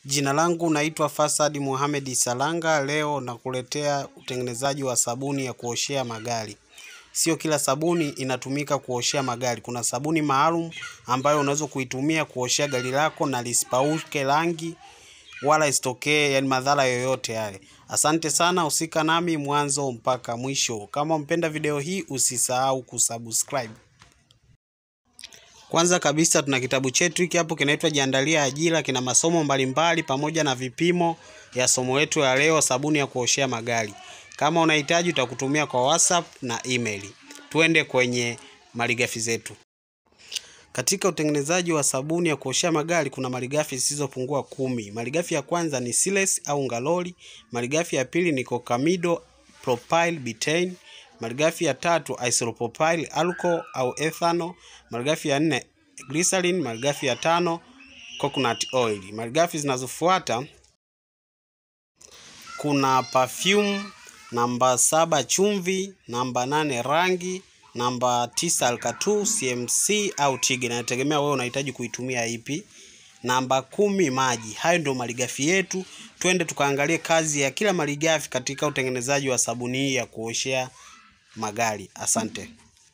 Jina langu naitwa Fasad Mohamed Salanga. Leo nakuletea utengenezaji wa sabuni ya kuoshea magari. Sio kila sabuni inatumika kuoshea magari. Kuna sabuni maalum ambayo unaweza kuitumia kuoshea gari lako na lisipauke rangi wala isitokee yani madhara yoyote yale. Asante sana, usika nami mwanzo mpaka mwisho. Kama umpenda video hii, usisahau kusubscribe. Kwanza kabisa tuna kitabu chetu hiki hapo kinaitwa Jiandalia Ajira, kina masomo mbalimbali pamoja na vipimo ya somo letu ya leo, sabuni ya kuoshea magari. Kama unahitaji utakutumia kwa WhatsApp na email. Tuende kwenye malighafi zetu. Katika utengenezaji wa sabuni ya kuoshea magari kuna malighafi zisizopungua kumi. Malighafi ya kwanza ni siles au ngaloli. Malighafi ya pili ni cocamido propyl butane. Malighafi ya tatu isopropyl alcohol au ethanol. Malighafi ya nne glycerin. Malighafi ya tano coconut oil. Malighafi zinazofuata kuna perfume, namba saba chumvi, namba nane rangi, namba tisa alkatu, CMC au tige, inategemea wewe unahitaji kuitumia ipi. Namba kumi maji. Hayo ndio malighafi yetu. Twende tukaangalie kazi ya kila malighafi katika utengenezaji wa sabuni hii ya kuoshea magari. Asante.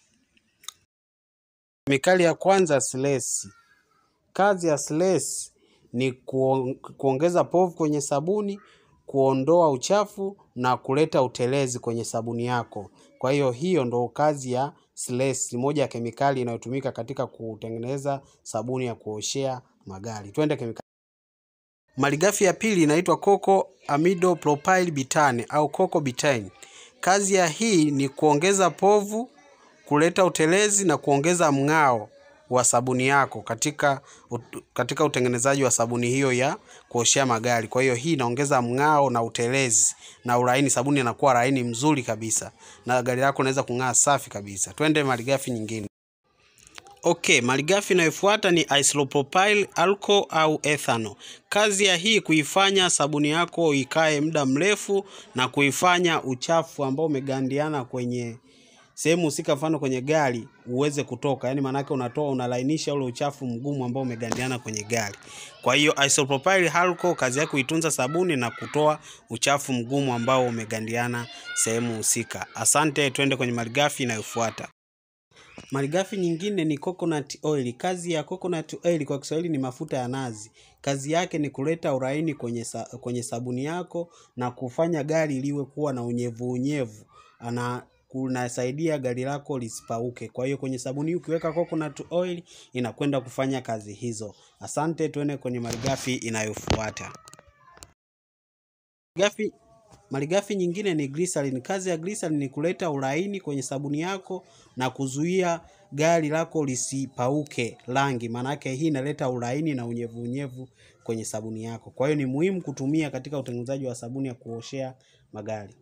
Kemikali ya kwanza silesi. Kazi ya silesi ni kuongeza povu kwenye sabuni, kuondoa uchafu na kuleta utelezi kwenye sabuni yako. Kwa hiyo hiyo ndo kazi ya silesi, moja ya kemikali inayotumika katika kutengeneza sabuni ya kuoshea magari. Twende kemikali. Malighafi ya pili inaitwa coco amido propyl butane au coco butane. Kazi ya hii ni kuongeza povu, kuleta utelezi na kuongeza mng'ao wa sabuni yako katika katika utengenezaji wa sabuni hiyo ya kuoshea magari. Kwa hiyo hii inaongeza mng'ao na utelezi na ulaini, sabuni inakuwa laini mzuri kabisa na gari lako linaweza kung'aa safi kabisa. Twende malighafi nyingine. Okay, malighafi inayofuata ni isopropyl alcohol au ethanol. Kazi ya hii kuifanya sabuni yako ikae muda mrefu na kuifanya uchafu ambao umegandiana kwenye sehemu husika, mfano kwenye gari uweze kutoka, yaani maanake unatoa unalainisha ule uchafu mgumu ambao umegandiana kwenye gari. Kwa hiyo isopropyl alcohol kazi yake kuitunza sabuni na kutoa uchafu mgumu ambao umegandiana sehemu husika. Asante, twende kwenye malighafi inayofuata. Malighafi nyingine ni coconut oil. Kazi ya coconut oil kwa Kiswahili ni mafuta ya nazi. Kazi yake ni kuleta uraini kwenye, sa, kwenye sabuni yako na kufanya gari liwe kuwa na unyevu unyevu na kunasaidia gari lako lisipauke. Kwa hiyo kwenye sabuni hii ukiweka coconut oil inakwenda kufanya kazi hizo. Asante, tuende kwenye malighafi inayofuata. Malighafi Malighafi nyingine ni glycerin. Kazi ya glycerin ni kuleta ulaini kwenye sabuni yako na kuzuia gari lako lisipauke rangi. Maanake hii inaleta ulaini na unyevu unyevu kwenye sabuni yako. Kwa hiyo ni muhimu kutumia katika utengenezaji wa sabuni ya kuoshea magari.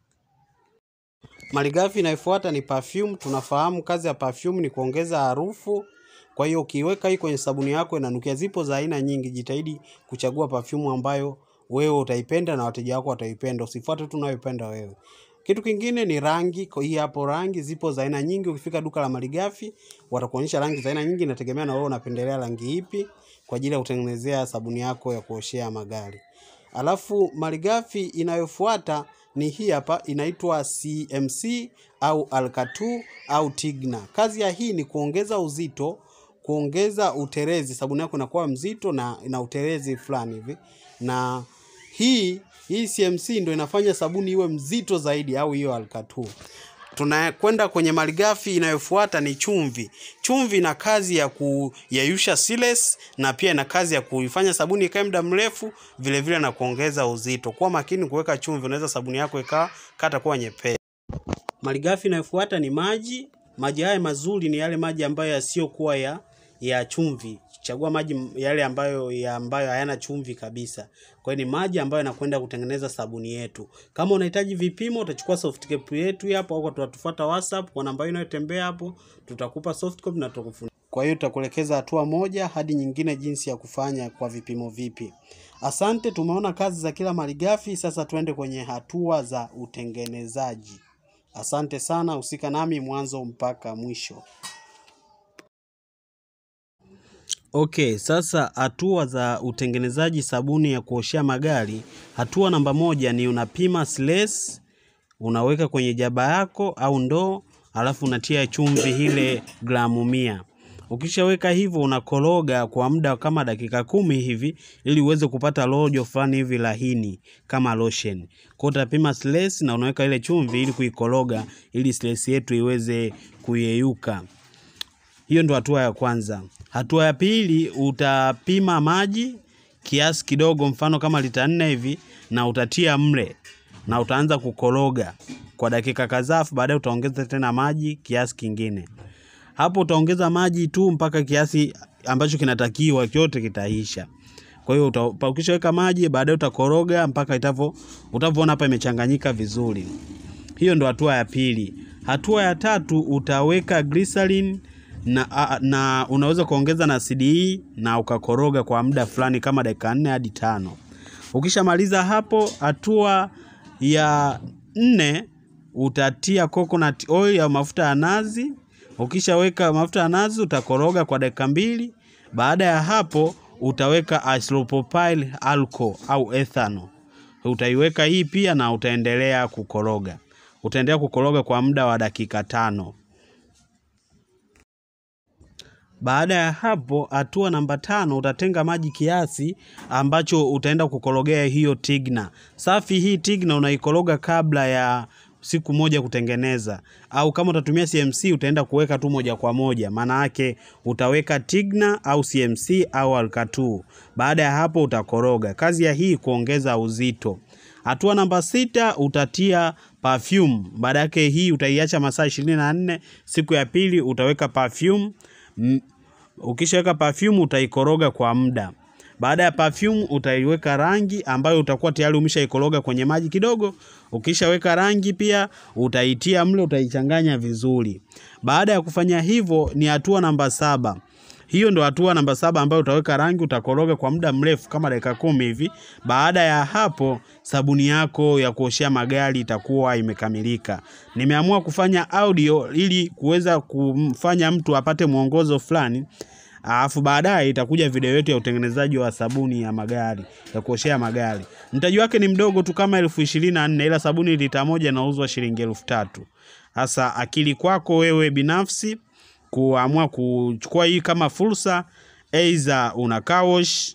Malighafi inayofuata ni perfume. Tunafahamu kazi ya perfume ni kuongeza harufu. Kwa hiyo ukiweka hii kwenye sabuni yako inanukia. Zipo za aina nyingi, jitahidi kuchagua perfume ambayo wewe utaipenda na wateja wako wataipenda. Usifuate tu unayoipenda wewe. Kitu kingine ni rangi. Kwa hii hapo rangi zipo za aina nyingi. Ukifika duka la malighafi watakuonyesha rangi za aina nyingi, inategemea na wewe unapendelea rangi ipi kwa ajili ya kutengenezea sabuni yako ya kuoshea magari. Alafu malighafi inayofuata ni hii hapa, inaitwa CMC au alkatu au tigna. Kazi ya hii ni kuongeza uzito, kuongeza utelezi. Sabuni yako inakuwa mzito na ina utelezi fulani hivi na hii hii CMC ndio inafanya sabuni iwe mzito zaidi, au hiyo alkatu. Tunakwenda kwenye malighafi inayofuata ni chumvi. Chumvi ina kazi ya kuyeyusha siles na pia ina kazi ya kuifanya sabuni ikae muda mrefu, vile vile na kuongeza uzito. Kuwa makini kuweka chumvi, unaweza sabuni yako ikawa kata kuwa nyepesi. Malighafi inayofuata ni maji. Maji haya mazuri ni yale maji ambayo yasiyokuwa ya ya chumvi. Chagua maji yale ambayo ya ambayo hayana chumvi kabisa. Kwa hiyo ni maji ambayo yanakwenda kutengeneza sabuni yetu. Kama unahitaji vipimo, utachukua soft copy yetu hapo au tutatufuata WhatsApp kwa namba inayotembea hapo, tutakupa soft copy na tutakufundisha. Kwa hiyo tutakuelekeza hatua moja hadi nyingine jinsi ya kufanya kwa vipimo vipi. Asante, tumeona kazi za kila malighafi, sasa tuende kwenye hatua za utengenezaji. Asante sana, usika nami mwanzo mpaka mwisho. Okay, sasa hatua za utengenezaji sabuni ya kuoshea magari. Hatua namba moja ni unapima silesi, unaweka kwenye jaba yako au ndoo, alafu unatia chumvi ile gramu mia. Ukishaweka hivyo unakoroga kwa muda kama dakika kumi hivi ili uweze kupata rojo fulani hivi lahini kama lotion. Kwa hiyo utapima silesi na unaweka ile chumvi ili kuikoroga ili silesi yetu iweze kuyeyuka. Hiyo ndo hatua ya kwanza. Hatua ya pili utapima maji kiasi kidogo, mfano kama lita nne hivi, na utatia mle na utaanza kukoroga kwa dakika kadhaa, afu baadaye utaongeza tena maji kiasi kingine. Hapo utaongeza maji tu mpaka kiasi ambacho kinatakiwa, kyote kitaisha. Kwa hiyo uta- ukishaweka maji, baadaye utakoroga mpaka itavyo utavyoona hapa imechanganyika vizuri. Hiyo ndo hatua ya pili. Hatua ya tatu utaweka glycerin na, a- na unaweza kuongeza na CDE na ukakoroga kwa muda fulani kama dakika nne hadi tano. Ukishamaliza hapo, hatua ya nne utatia coconut oil au mafuta ya nazi. Ukishaweka mafuta ya nazi utakoroga kwa dakika mbili. Baada ya hapo utaweka isopropyl alcohol au ethanol utaiweka hii pia na utaendelea kukoroga. Utaendelea kukoroga kwa muda wa dakika tano. Baada ya hapo, hatua namba tano, utatenga maji kiasi ambacho utaenda kukorogea hiyo tigna safi. Hii tigna unaikoroga kabla ya siku moja kutengeneza, au kama utatumia CMC utaenda kuweka tu moja kwa moja. Maana yake utaweka tigna au CMC au alkatu. Baada ya hapo utakoroga. Kazi ya hii kuongeza uzito. Hatua namba sita utatia perfume. Baada yake hii utaiacha masaa 24. Siku ya pili utaweka perfume. M- Ukishaweka perfume utaikoroga kwa muda. Baada ya perfume utaiweka rangi ambayo utakuwa tayari umeshaikoroga kwenye maji kidogo. Ukishaweka rangi pia utaitia mle, utaichanganya vizuri. Baada ya kufanya hivyo ni hatua namba saba. Hiyo ndo hatua namba saba ambayo utaweka rangi, utakoroga kwa muda mrefu kama dakika kumi hivi. Baada ya hapo, sabuni yako ya kuoshea magari itakuwa imekamilika. Nimeamua kufanya audio ili kuweza kumfanya mtu apate mwongozo fulani, alafu baadaye itakuja video yetu ya utengenezaji wa sabuni ya magari ya kuoshea magari. Mtaji wake ni mdogo tu kama elfu ishirini na nne ila sabuni lita moja inauzwa shilingi elfu tatu. Sasa akili kwako wewe binafsi kuamua kuchukua hii kama fursa, aidha una car wash,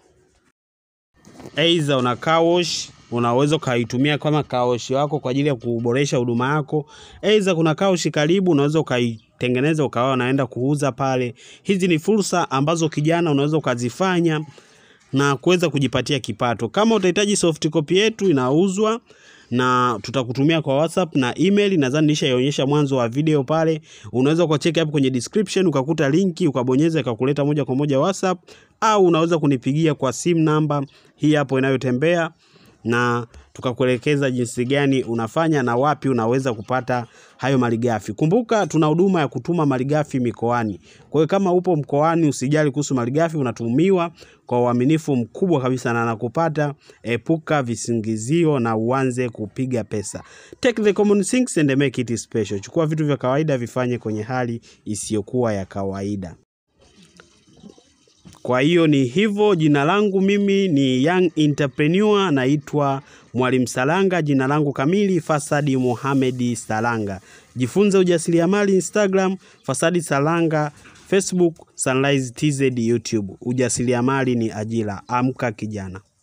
aidha una car wash, unaweza ukaitumia kama car wash wako kwa ajili ya kuboresha huduma yako. Aidha kuna car wash karibu, unaweza ukaitengeneza ukawa unaenda kuuza pale. Hizi ni fursa ambazo kijana unaweza ukazifanya na kuweza kujipatia kipato. Kama utahitaji soft copy yetu inauzwa na tutakutumia kwa WhatsApp na email. Nadhani nishaionyesha mwanzo wa video pale. Unaweza ukacheki hapo kwenye description ukakuta linki ukabonyeza ikakuleta moja kwa moja WhatsApp, au unaweza kunipigia kwa simu namba hii hapo inayotembea na tukakuelekeza jinsi gani unafanya na wapi unaweza kupata hayo malighafi. Kumbuka tuna huduma ya kutuma malighafi mikoani. Kwa hiyo kama upo mkoani, usijali kuhusu malighafi, unatumiwa kwa uaminifu mkubwa kabisa na nakupata. Epuka visingizio na uanze kupiga pesa. Take the common things and make it special. Chukua vitu vya kawaida vifanye kwenye hali isiyokuwa ya kawaida. Kwa hiyo ni hivyo. Jina langu mimi ni Young Entrepreneur, naitwa Mwalimu Salanga. Jina langu kamili Fasadi Mohamed Salanga. Jifunze ujasiriamali Instagram, Fasadi Salanga, Facebook, Sunrise TZ YouTube. Ujasiriamali ni ajira. Amka kijana.